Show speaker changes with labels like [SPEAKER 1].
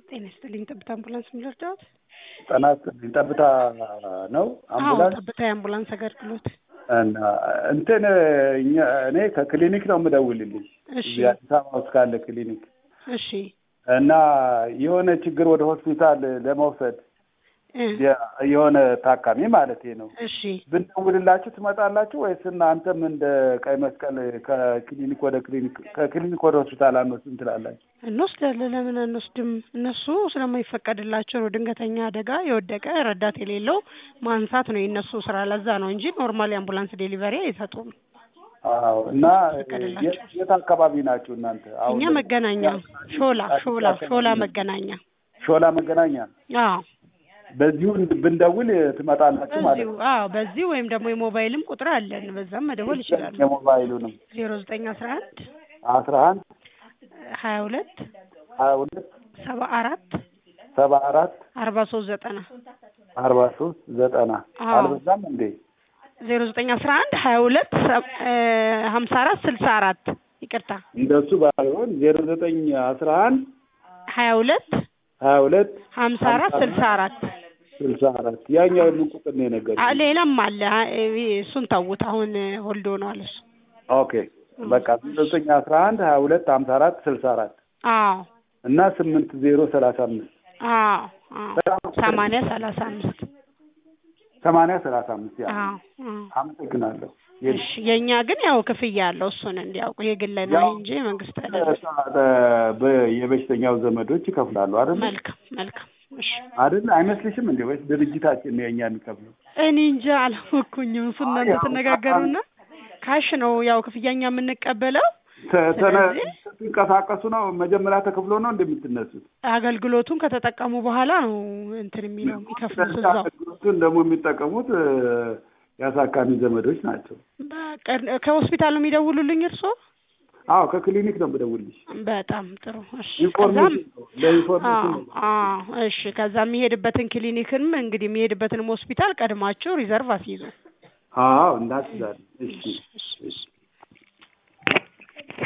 [SPEAKER 1] ጤና ይስጥልኝ። ጠብታ አምቡላንስ ምን ልርዳዎት?
[SPEAKER 2] ጤና ይስጥልኝ። ጠብታ ነው
[SPEAKER 1] አዎ
[SPEAKER 2] አምቡላንስ
[SPEAKER 1] ጠብታ የአምቡላንስ አገልግሎት።
[SPEAKER 2] እና እንትን እኛ እኔ ከክሊኒክ ነው የምደውልልኝ
[SPEAKER 1] እሺ
[SPEAKER 2] እዚህ አዲስ አበባ ውስጥ ካለ ክሊኒክ
[SPEAKER 1] እሺ
[SPEAKER 2] እና የሆነ ችግር ወደ ሆስፒታል ለመውሰድ
[SPEAKER 1] እ
[SPEAKER 2] የ- የሆነ ታካሚ ማለት ነው
[SPEAKER 1] እሺ
[SPEAKER 2] ብንደውልላችሁ ትመጣላችሁ ወይስ እናንተም እንደ ቀይ መስቀል ከክሊኒክ ወደ ክሊኒክ ከክሊኒክ ወደ ሆስፒታል አንወስድም ትላላችሁ?
[SPEAKER 1] እንወስዳለን። ለምን አንወስድም? እነሱ ስለማይፈቀድላቸው ነው። ድንገተኛ አደጋ የወደቀ ረዳት የሌለው ማንሳት ነው የእነሱ ስራ። ለዛ ነው እንጂ ኖርማል የአምቡላንስ ዴሊቨሪ አይሰጡም።
[SPEAKER 2] አዎ። እና
[SPEAKER 1] ይፈቀድላቸዋል።
[SPEAKER 2] የት የት አካባቢ ናችሁ እናንተ?
[SPEAKER 1] እኛ መገናኛ ሾላ ሾላ ሾላ መገናኛ
[SPEAKER 2] ሾላ መገናኛ።
[SPEAKER 1] አዎ
[SPEAKER 2] በዚሁ ብንደውል ትመጣላችሁ ማለት
[SPEAKER 1] በዚሁ
[SPEAKER 2] ነው።
[SPEAKER 1] አዎ በዚህ ወይም ደግሞ የሞባይልም ቁጥር አለን። በዛም መደወል ይችላሉ።
[SPEAKER 2] የሞባይሉንም
[SPEAKER 1] ዜሮ ዘጠኝ አስራ አንድ
[SPEAKER 2] አስራ አንድ
[SPEAKER 1] ሀያ ሁለት
[SPEAKER 2] ሀያ ሁለት
[SPEAKER 1] ሰባ አራት
[SPEAKER 2] ሰባ አራት
[SPEAKER 1] አርባ ሶስት ዘጠና
[SPEAKER 2] አርባ ሶስት ዘጠና
[SPEAKER 1] አዎ።
[SPEAKER 2] አልበዛም እንዴ?
[SPEAKER 1] ዜሮ ዘጠኝ አስራ አንድ ሀያ ሁለት ሀምሳ አራት ስልሳ አራት ይቅርታ
[SPEAKER 2] እንደሱ ባይሆን ዜሮ ዘጠኝ አስራ አንድ
[SPEAKER 1] ሀያ ሁለት
[SPEAKER 2] ሀያ ሁለት
[SPEAKER 1] ሀምሳ አራት ስልሳ አራት
[SPEAKER 2] ስልሳ አራት ያኛው የምን ቁጥር ነው የነገርኩህ?
[SPEAKER 1] አ- ሌላም አለ አ- እሱን ተውት። አሁን ሆልድ ሆኗል እሱ።
[SPEAKER 2] ኦኬ በቃ ዜሮ ዘጠኝ አስራ አንድ ሀያ ሁለት ሀምሳ አራት ስልሳ አራት
[SPEAKER 1] አዎ
[SPEAKER 2] እና ስምንት ዜሮ ሰላሳ አምስት
[SPEAKER 1] አዎ አዎ ሰማንያ ሰላሳ አምስት
[SPEAKER 2] ሰማንያ ሰላሳ አምስት ያ
[SPEAKER 1] አዎ አዎ
[SPEAKER 2] አመሰግናለሁ።
[SPEAKER 1] እሺ የእኛ ግን ያው ክፍያ አለው እሱን እንዲያውቁ የግል ነው
[SPEAKER 2] ያው
[SPEAKER 1] እንጂ መንግስት አይደለም።
[SPEAKER 2] በ- የበሽተኛው ዘመዶች ይከፍላሉ አይደል?
[SPEAKER 1] መልካም መልካም እሺ
[SPEAKER 2] አይደል? አይመስልሽም እንዴ? ወይስ ድርጅታችን ነው የኛ የሚከፍለው?
[SPEAKER 1] እኔ እንጃ አላወኩኝም። እሱ እናንተ
[SPEAKER 2] ያው
[SPEAKER 1] ትነጋገሩና ካሽ ነው ያው ክፍያኛ የምንቀበለው
[SPEAKER 2] ተ- ተነ-
[SPEAKER 1] ስለዚህ-
[SPEAKER 2] ስትንቀሳቀሱ ነው መጀመሪያ ተከፍሎ ነው እንደምትነሱት?
[SPEAKER 1] አገልግሎቱን ከተጠቀሙ በኋላ ነው እንትን የሚለው የሚከፍሉት እዛው
[SPEAKER 2] አገልግሎቱን ደግሞ የሚጠቀሙት እ፣ የአሳካሚ ዘመዶች ናቸው።
[SPEAKER 1] በቃ ከሆስፒታል ነው የሚደውሉልኝ እርስዎ?
[SPEAKER 2] አዎ ከክሊኒክ ነው የምደውልልሽ።
[SPEAKER 1] በጣም ጥሩ እሺ። ከዛም
[SPEAKER 2] ኢንፎርሜሽን ነው ለኢንፎርሜሽን ነው።
[SPEAKER 1] አዎ አዎ እሺ። ከዛ የሚሄድበትን ክሊኒክንም እንግዲህ የሚሄድበትንም ሆስፒታል ቀድማችሁ ሪዘርቭ አስይዙ።
[SPEAKER 2] አዎ እንዳትዛል። እሺ
[SPEAKER 1] እሺ እሺ